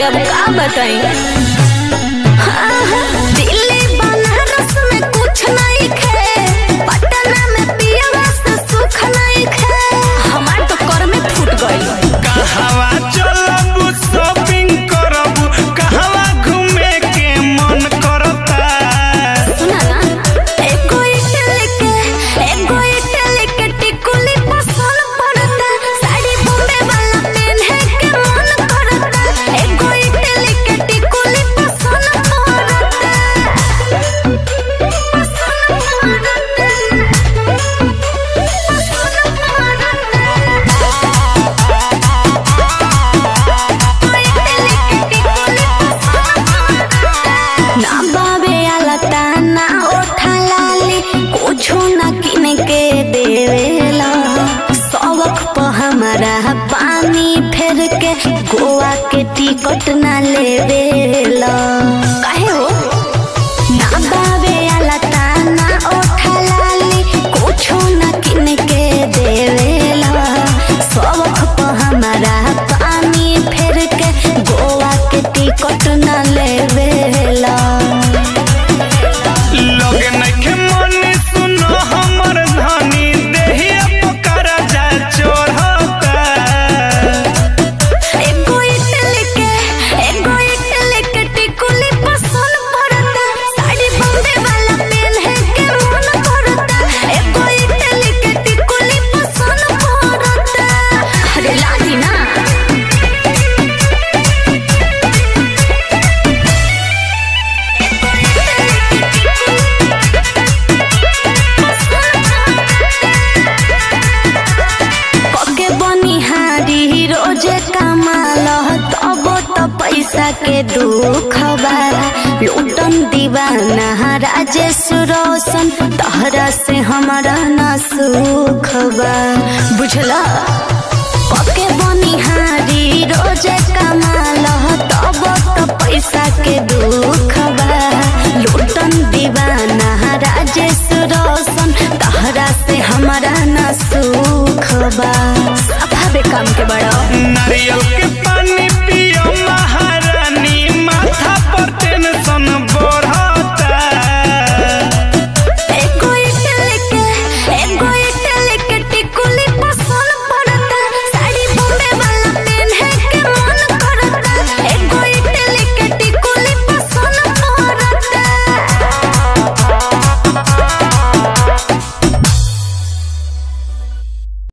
अब का बताई दिल्ली बनारस में कुछ नहीं खे पटना में पियवा से सुख नहीं खे हमार तो कर में फूट गई कहवा चलबू शॉपिंग करबू कहवा घूमे के मन करता सुना ना एको इटली के एको इटली के टिकुली पसंद पड़ता साड़ी बॉम्बे वाला पहने के मन करता एको इटली के टिकुली पसंद पड़ता पसंद ना बाबे आला ताना ओठा लाली कुछो ना किन के देवेला सबक प हमारा पानी फेर के गोवा के टिकट ना लेवेला काहे हो ना बाबे आला ताना ओठा लाली कुछो ना किन के देवेला सबक प हमारा पानी फेर के गोवा के टिकट ना लेवेला लगे नइखे मन सुनो हमर धनी देहिया पकड़ा जा चढ़ता एगो इटली के एगो इटली के टिकुली पसंद पड़ता साड़ी बॉम्बे वाला पहने के मन करता एगो इटली के टिकुली पसंद पड़ता अरे लादी ना पके बनिहारी रोजे कमाल तब तो पैसा के दुख बा लूटन दीवाना राजेश रोशन तहरा से हमारा ना सुख बा बुझला पके बनिहारी रोजे कमाल तब तो पैसा के दुख बा लूटन दीवाना राजेश रोशन तहरा से हमारा ना सुख बा सफा बे काम के बड़ा नारियल के